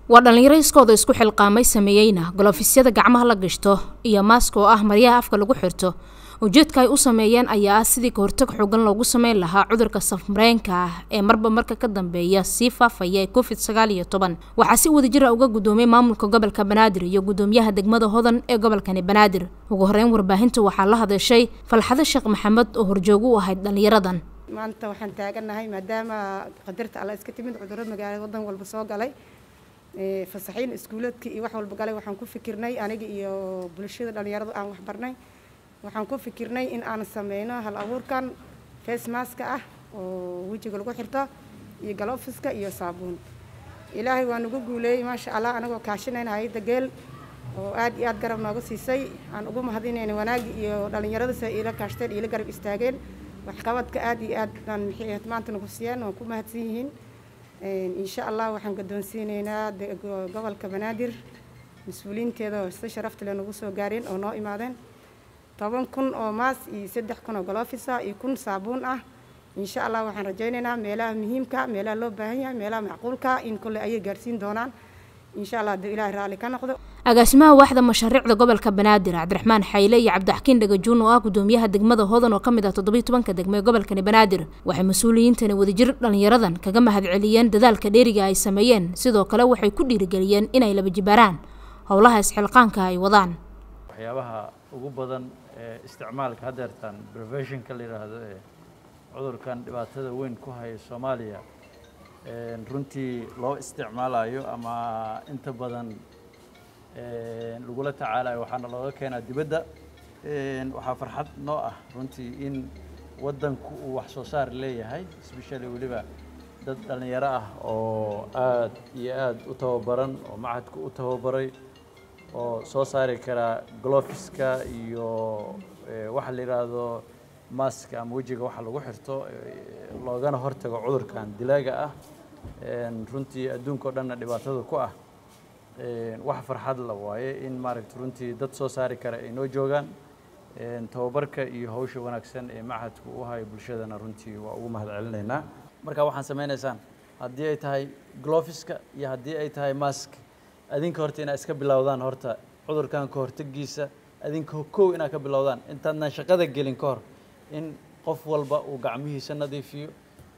waa dhallinyaro iskooda isku xilqaamay sameeyeyna golofisyada gacmaha la gashto iyo maaska oo ah maryaha afka lagu xirto ujeedka ay u sameeyeen ayaa ah sidii kahortag xoogan loogu sameyn lahaa cudurka safmareenka ah ee marba marka ka dambeeya sii faafaya ee covid sagaal iyo toban waxaa si wadajira uga guddoomay maamulka gobolka banaadir iyo guddoomiyaha degmada hodan ee gobolkani banaadir ugu horeyn warbaahinta waxaa la hadashay falxado sheekh maxamed oo horjoogo u ahayd dhallinyaradan maanta waxaan taagannahay maadaama qadarta alla iska timid cudurro magaalada wadan walba soo galay fasaxiin iskuuladka iyo wax walba galay waxaan ku fikirnay aniga iyo bulshada dhallinyaradu aan wax barnay waxaan ku fikirnay in aan sameyno hal abuurkan face maska ah oo wejiga lagu xirto iyo galofiska iyo saabuun ilaahay waa nagu guuleeyey maasha allah anagoo kaashinayna hayadda geel oo aad iyo aad garab nooga siisay aan ugu mahadinayna wanaagi iyo dhallinyarada si ay iila kaashteen iila garab istaageen waxqabadka aad iyo aad aan maxay maanta nagu siiyeen waan ku mahadsan yihiin insha allah waxaan guddoonsiinaynaa gobolka banaadir mas-uuliyiinteeda oo si sharafta leh nagu soo gaareen oo noo imaadeen toban kun oo maas iyo saddex kun oo golofisa iyo kun saabuun ah insha allah waxaan rajaynaynaa meelaha muhiimka meelaha loo baahan yahay meelaha macquulka in kolle ayay gaarsiin doonaan insha allah hadduu ilaahay raalli ka noqdo agaasimaha waaxda mashaariicda gobolka banaadir cabdiraxmaan xayle iyo cabdixakiin dhagajuun oo ah guddoomiyaha degmada hodan oo ka mid ah toddobiyi tobanka degmo ee gobolkani banaadir waxay mas-uuliyiintani wadajir dhallinyaradan kaga mahadceliyeen dadaalka dheeriga ay sameeyeen sidoo kale waxay ku dhiirigeliyeen inay laba jibaaraan howlaha isxilqaanka ay wadaan waxyaabaha ugu badan ee isticmaalka haddeertan preventionka la yidhaahdo ee cudurkan dhibaatada weyn ku haya soomaaliya runtii loo isticmaalayo ama inta badan lagula tacaalayo waxaana looga keenaa dibadda waxaa farxad noo ah runtii in waddanku uu wax soo saar leeyahay especially weliba dad dhallinyaro ah oo aad iyo aad u tababaran oo macadku u tababaray oo soo saari karaa glofiska iyo waxa la yidhaahdo maska ama wejiga waxa lagu xirto loogana hortago cudurkan dilaaga ah runtii adduunka o dhanna dhibaatada ku ah wax farxad la waaye in maaragta runtii dad soo saari kara ay noo joogaan tababarka iyo hawsha wanaagsan ee machadku u hayo bulshadana runtii waa ugu mahad celinaynaa marka waxaan samaynaysaan haddii ay tahay glofiska iyo haddii ay tahay mask adinka horta inaad iska bilowdaan horta cudurkan ka hortagiisa adinka kow inaad ka bilowdaan intaadnan shaqada gelin ka hor in qof walba uu gacmihiisa nadiifiyo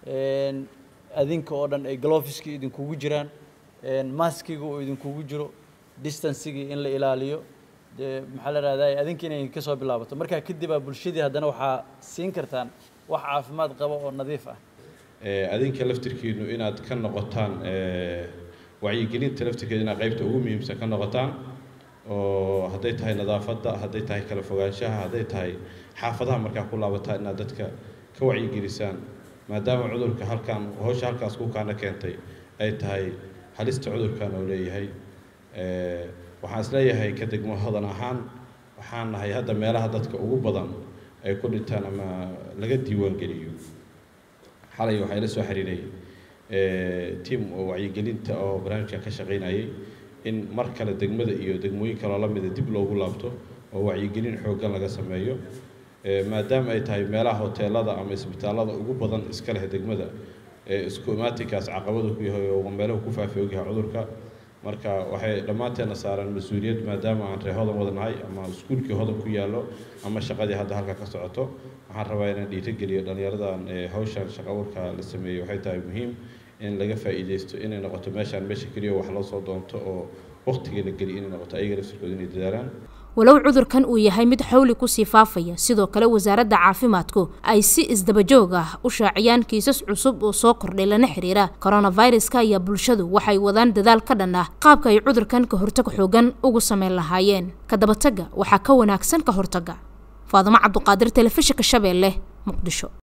adinka oo dhan ay glofiskii idinkugu jiraan maskiga uu idinkugu jiro distancigii in la ilaaliyo dee maxaa la rahdaa adinka inay ka soo bilaabato markaa kadib aa bulshadii haddana waxaa siin kartaan wax caafimaad qaba oo nadiif ah adinka laftirkiinu inaad ka noqotaan wacyigelinta laftirkeeda inaad qaybta ugu muhiimsan ka noqotaan oo hadday tahay nadaafadda hadday tahay kala fogaanshaha hadday tahay xaafadaha markaa ku laabataan inaad dadka ka wacyigelisaan maadaama cudurka halkaan hawsha halkaas ku kaana keentay ay tahay halista cudurkan oo leeyahay waxaan isleeyahay ka degmo hodan ahaan waxaan nahay hadda meelaha dadka ugu badan ay ku dhintaan ama laga diiwaangeliyo xalay waxaa ila soo xiriiray tiam oo wacyigelinta oo barnaamijkan ka shaqaynayay in mar kale degmada iyo degmooyin kaloo la mida dib loogu laabto oo wacyigelin xooggan laga sameeyo maadaama ay tahay meelaha hoteelada ama isbitaallada ugu badan iska leh degmada isku imaatinkaas caqabadu ku yahay oo meelahu ku faafi ogyahay cudurka marka waxay dhammaanteena saaraan mas-uuliyad maadaama aan ree hodan wada nahay ama iskuulkii hodan ku yaallo ama shaqadii hadda halka ka socoto waxaan rabaa inaan dhiirigeliyo dhallinyaradan hawshan shaqa abuurka la sameeyey waxay tahay muhiim in laga faa'iidaysto inay noqoto meeshaan meesha keliya wax loo soo doonto oo waqtiga la geliyo inay noqoto ayaga laftirkooda inay dadaalaan walow cudurkan uu yahay mid xawli kusii faafaya sidoo kale wasaaradda caafimaadku ay si isdabajoog ah u shaaciyaan kiisas cusub oo soo kordhay lana xiriira koronaviruska ayaa bulshadu waxay wadaan dadaal ka dhan ah qaabka ay cudurkan ka hortag xoogan ugu sameyn lahaayeen ka dabatagga waxaa ka wanaagsan ka hortagga faadimo cabduqaadir telefishinka shabeelle muqdisho